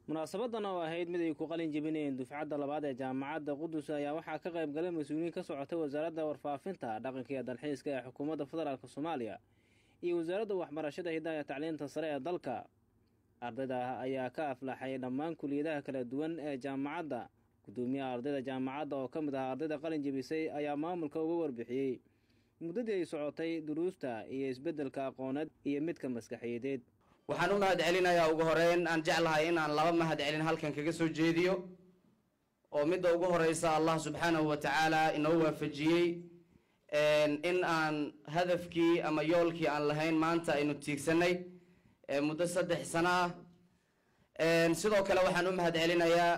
munaasabadan oo ahayd mid ay ku qalin jebinayeen dufcadda labaad ee jaamacadda qudus ayaa waxaa ka qayb galay mas-uuliyiin ka socotay wasaaradda warfaafinta dhaqanka iyo dalxiiska ee xukuumadda federaalk soomaaliya iyo wasaaradda waxbarashada hidaaya tacliinta sare ee dalka ardayda ayaa ka aflaxay dhammaan kuliyadaha kala duwan ee jaamacadda guddoomiyaha ardayda jaamacadda oo ka mid ah ardayda qalin jebisay ayaa maamulka uga warbixiyey muddadii ay socotay duruusta iyo isbeddelka aqooneed iyo midka maskaxiyadeed waxaan u mahad celinayaa ugu horeyn aan jeclahay in aan laba mahad celin halkan kaga soo jeediyo oo midda ugu horeysa allah subxaanahu wa tacaala inoo waafajiyey in aan hadafkii ama yoolkii aan lahayn maanta aynu tiigsanay muddo saddex sano ah sidoo kale waxaan u mahad celinayaa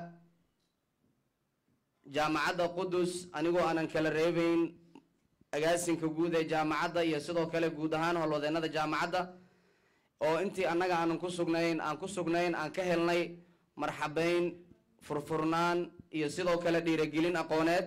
jaamacadda qudus anigoo aanan kala reebeyn agaasinka guud ee jaamacadda iyo sidoo kale guud ahaan howlwadeenada jaamacadda oo intii annaga aanan ku sugnayn aan ku sugnayn aan ka helnay marxabeyn furfurnaan iyo sidoo kale dhiiragelin aqooneed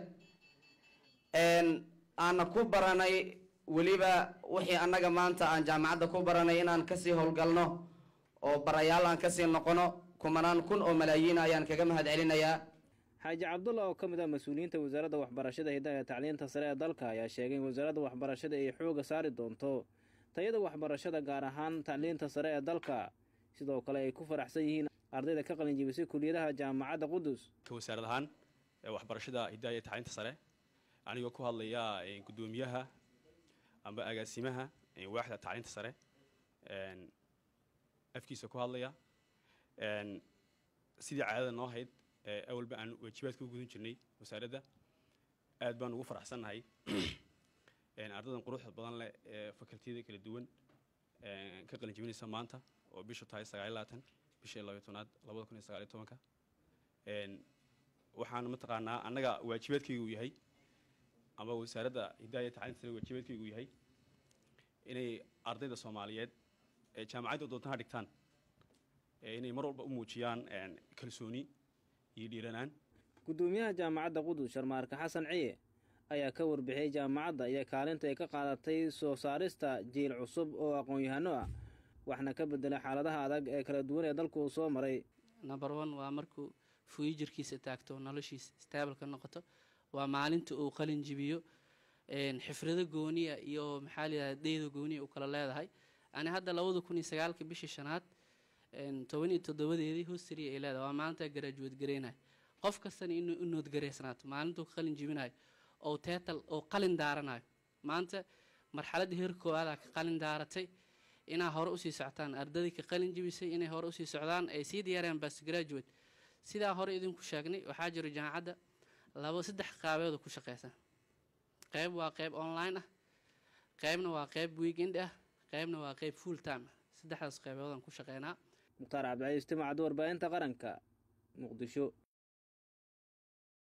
aana ku baranay weliba wixii annaga maanta aan jaamacadda ku baranay inaan kasii howlgalno oo barayaal aan kasii noqono kumanaan kun oo malaayiina ayaan kaga mahad celinayaa xaaji cabdulla oo ka mid ah mas-uuliyiinta wasaaradda waxbarashada hidaaya tacliinta sare ee dalka ayaa sheegay in wasaaradda waxbarashada ay xooga saari doonto tayada waxbarashada gaar ahaan tacliinta sare ee dalka sidoo kale ay ku faraxsan yihiin ardayda ka qalin jebisay kuliyadaha jaamacadda qudus ka wasaarad ahaan waxbarashada hidaaya iyo tacliinta sare anigoo ku hadlaya guddoomiyaha amba agaasimaha waaxda tacliinta sare afkiisa ku hadlaya sidii caadada noo hayd awalba aan waajibaadka u gudan jirnay wasaaradda aad baan ugu faraxsannahay ardaydan quruxda badan leh ee fakaltiyada kala duwan ka qalin jebinaysa maanta oo bishu tahay sagaaliy labaatan bishii labayo tobnaad labada kun iyo sagaaliyo tobanka waxaan mataqaanaa annaga waajibaadkayga uu yahay ama wasaaradda hidaaya tacliinta sare waajibaadkayga uu yahay inay ardayda soomaaliyeed ee jaamacadda doontaha dhigtaan inay mar walba u muujiyaan kalsooni iyo dhiiranaan guddoomiyaha jaamacadda qudus sharmaarka xasan ciye ayaa ka warbixiyey jaamacadda iyo kaalinta ay ka qaadatay soo saarista jiil cusub oo aqoon-yahano ah waxna ka bedelay xaaladaha adag ee kala duwan ee dalku uu soo maray number one waa markuu fuijirkiisa taagto noloshiisa stable ka noqoto waa maalinta uu qalin jibiyo xifrado gooniya iyo maxaa layidhahda deyda gooniya u kala leedahay ani hadda labada kun iyo sagaalka bishii shanaad toban iyo toddobadeedii hostary ay leedahay waa maalintaa garaajuweed gareynayo qof kastana inuu u noodgareysnaato maalintuu qalin jibinayo oo teetal oo qalin daaranayo maanta marxaladda heer koowaada ka qalin daaratay inaa hore usii soctaan ardadii ka qalin jibisay inay hore usii socdaan ay sii diyaariyaan bas graduate sidaa hore idinku sheegnay waxaa jiro jaamacadda labo saddex qaabeed ku shaqeysa qeyb waa qeyb online ah qeybna waa qeyb weekend ah qeybna waa qeyb full time saddexdaas qeyboodaan ku shaqeynaa mukhtaar cabdicaiis timacad warbaahinta qaranka muqdisho